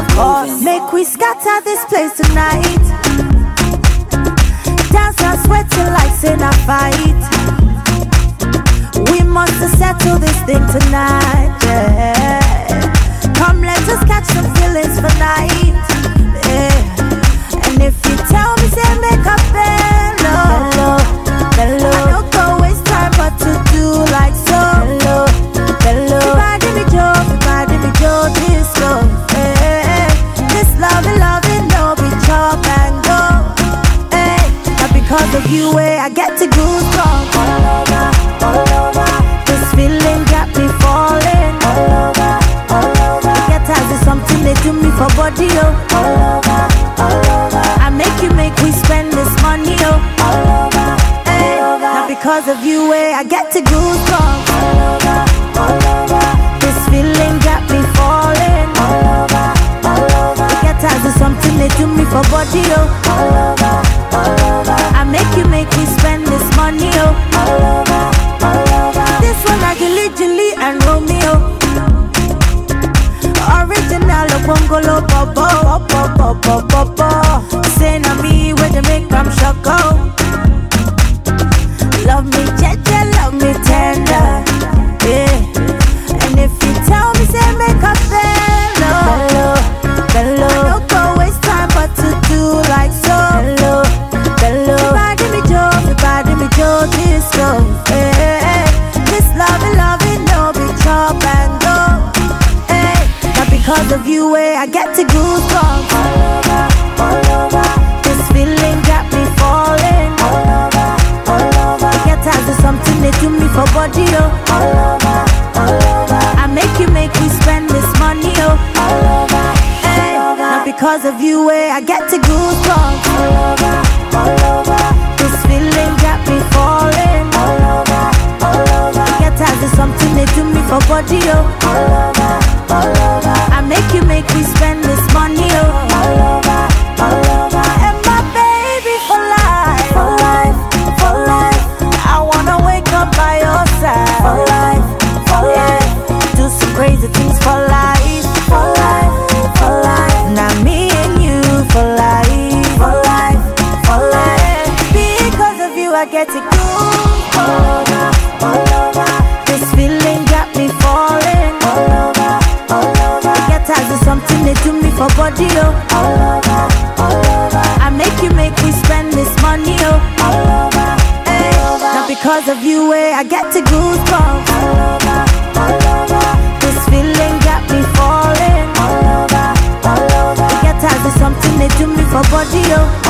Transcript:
of course. Make we scatter this place tonight. Dance and sweat till like in a fight. We must settle this thing tonight. Yeah. Come, let us catch some feelings for night. Yeah. And if you tell me, say make a bello, bello. I don't go waste time, but to do like so. Bello, bello. Everybody me Joe, everybody me Joe, disco. Yeah. This love and love it no be chop and go. Hey, not because of you, eh, I get to goosebumps all over, all over. This feeling got me falling all over, all over. Get as is something they do me for body, oh. All over, all over. I make you make we spend this money, oh. All over, hey. Not because of you, eh, I get to goosebumps all over, all over. This feeling got me falling all over, all over. Get as is something they do me for body, oh. All over, all over. I make you make me spend this money, oh. All over, all over. This one I Gilly Gilly and Romeo. Original Bongolo Bobo, Bobo, Bobo, Bobo. Say na me where they make them shoko. Love me, jeje, love me tender. Yeah. And if you tell me, say make a bello, bello, bello. I don't go waste time, but to do like so. Bello, bello. Everybody me Joe, everybody me Joe, disco. Yeah. This love and love it no be chop and go. Hey, not because of you, eh, I get to goosebumps all over, all over. This feeling got me falling all over, all over. Get as is something they do me for body, oh. All over, all over. I make you make me spend this money, oh. All over, hey, not because of you, eh, I get to goosebumps all over, all over. This feeling got me falling all over, all over. Get as is something they do me for body, oh. All over, all over. I make you make me spend this money, oh. All over, all over. And my baby for life, for life, for life. I wanna wake up by your side, for life, for life. Do some crazy things for life, for life, for life. Now me and you for life, for life, for life. Because of you, I get to go all over, all over. This feeling got me falling all over, all over. Get as is something they do me for body, oh. All over, all over. I make you make me spend this money, oh. All over, hey. Not because of you, eh, I get to goosebumps all over, all over. This feeling got me falling all over, all over. Get as is something they do me for body, oh.